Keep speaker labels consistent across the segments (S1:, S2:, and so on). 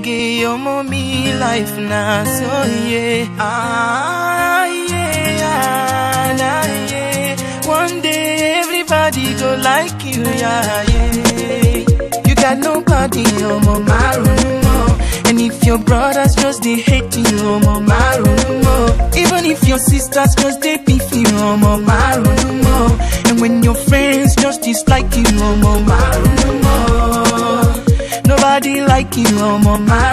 S1: Omoge, omo me life na so yeah. Ah yeah, ah, nah, yeah. One day everybody go like you, yeah, yeah. You got nobody, omo marumo. And if your brothers just they hate you, omo marumo. Even if your sisters just they beef you, omo marumo. And when your friends just dislike you, omo marumo. Nobody like you, omo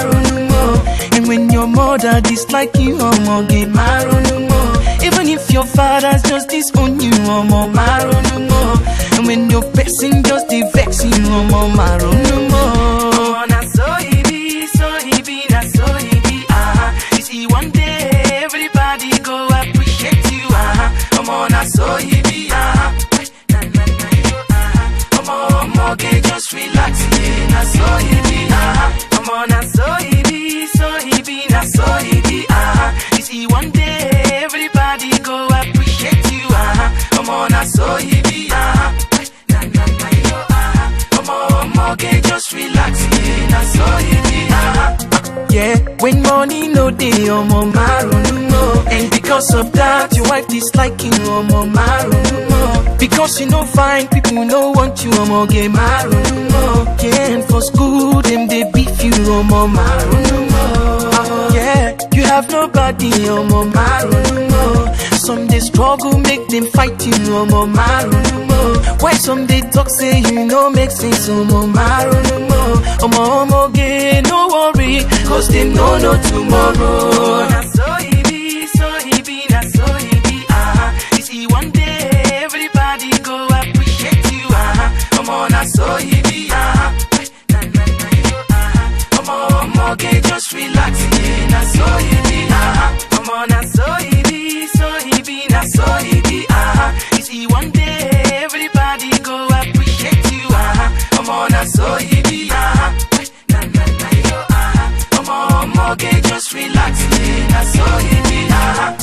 S1: marumo. And when your mother dislike you, omo get marumo. Even if your fathers just disown you, omo marumo. And when your person just they vex you, omo marumo. Oh, na so e be, so e be, na so e be, ah. You see, one day everybody go appreciate you, ah. Omo, na so e be, ah. Na, na, na, yo, ah. Omo, omo, okay, just relax, yeah. Na so e be, ah. Omo, na so e be, so e be, na so e be, ah. You see, one day everybody go appreciate you, ah. Omo, na so e be, ah. Na, na, na, yo, ah. Omo, omo, okay, just relax, yeah. Na so e be, ah. Yeah, when money no day, omo marunu mo. And because of that, your wife dislike you, omo marunu mo. Because you no fine, people no want you, omo get marunu mo. Yeah, and for school, them they beef you, omo marunu mo. Yeah, you have nobody, omo marunu mo. Some they struggle, make them fight you, omo marunu mo. Why some they talk, say you no make sense, omo marunu mo. Omo omo get no worry, cause they know no tomorrow. Na so e be, so e be, na so e be, ah. You see one day everybody go appreciate you, ah. Omo na so e be, ah. Na na na yo, ah. Omo omo get just relax, yeah. Na so e be, ah. Omo na so e be, so e be, na so e be, ah. You see one day everybody go appreciate you, ah. Omo na so e be, ah. Na na na yo, ah. Omo omo get just relax, yeah. Na so e be, ah.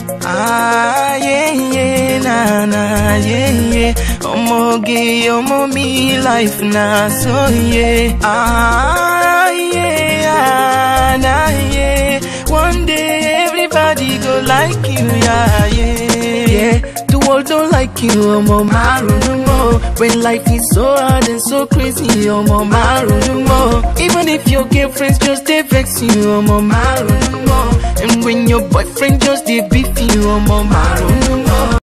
S1: Ah yeah yeah na na yeah yeah. Omo ge omo me life na so yeah. Ah yeah ah, na yeah. One day everybody go like you, yeah yeah yeah. The world don't like you, omo marunu mo. When life is so hard and so crazy, omo marunu mo. Even if your girlfriends just they vex you, omo marunu mo. And when your boyfriend just they beef you, omo marunu mo.